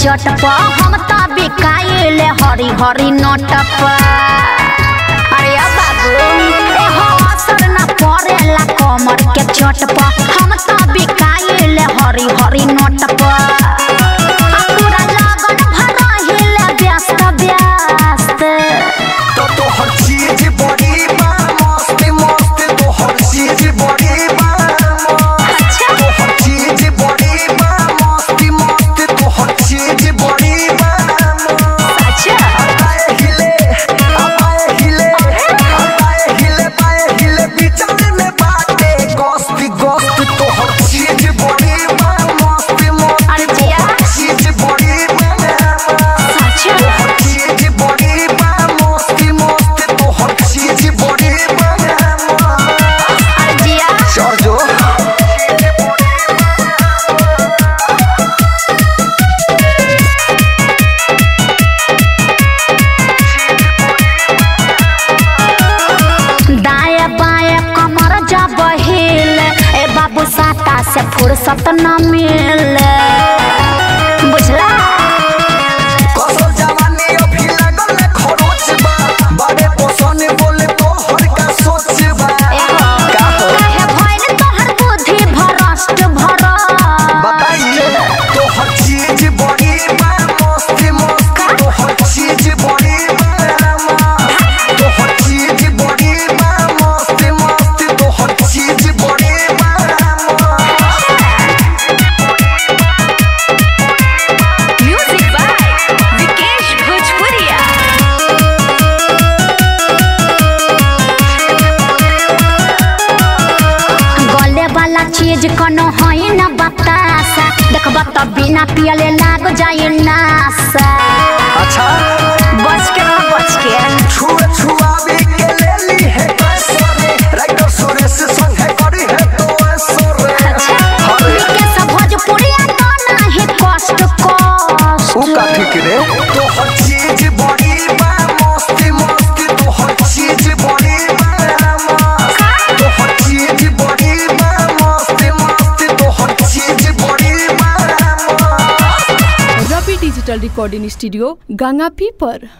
चट प हम त बिकाइले हरी हरी नोट प अरे अब बाबू ए हो असर न परेला कमर के चट प हम त बिकाइले हरी हरी नोट प आ पूरा लगन भरहिले व्यस्त व्यस्त तो तोहर चीज बड़ी बा मस्त मस्त तोहर चीज बड़ी बा मस्त तोहर चीज बड़ी बा मस्त मस्त तोहर चीज बड़ी बा मस्त अच्छा बाए हिले आ बाए हिले आ बाए हिले बाए हिले बिचौले में बाटे गोस्त गोस्त तोहर चीज बड़ी बा मस्त मस्त अरे जिया। तोहर चीज बड़ी बा मस्त अच्छा तोहर चीज बड़ी बा मस्त मस्त तोहर चीज बड़ी बा मस्त अरे जिया चढ़ जो दाएं बाएं कमर जब हिले ए बाबू साता से फुर्सत न मिले बुझला कसर जवानी अभी लागल में खरोच बा बड़े पोसने बोले तोहर का सोच बा का हो काहे भइल तोहर बुद्धि भ्रष्ट भरल बताइए तोहर चीज बड़ी बा मस्त मस्त तोहर चीज बड़ी बा मस्त तोहर चीज बड़ी बा मस्त मस्त तोहर चीज बड़ी बा मस्त म्यूजिक बाय विकेश भोजपुरिया गले वाला चीज कोनो है न बतासा देखब त बिना पियले लाग जाए नासा अच्छा बच के रह बच के छुए छुआवी के ले ली है कैसरे राइटर सुरेश संग है करी है तो ऐसरे अच्छा अरे के सब भोजपुरिया तो नाही कष्ट कष्ट ऊ का ठीक रे तोहर चीज बड़ी बा मस्त मस्त तोहर चीज बड़ी बा मस्त तोहर चीज बड़ी बा मस्त मस्त तोहर चीज बड़ी बा मस्त रवि डिजिटल रिकॉर्डिंग स्टूडियो गंगापी पर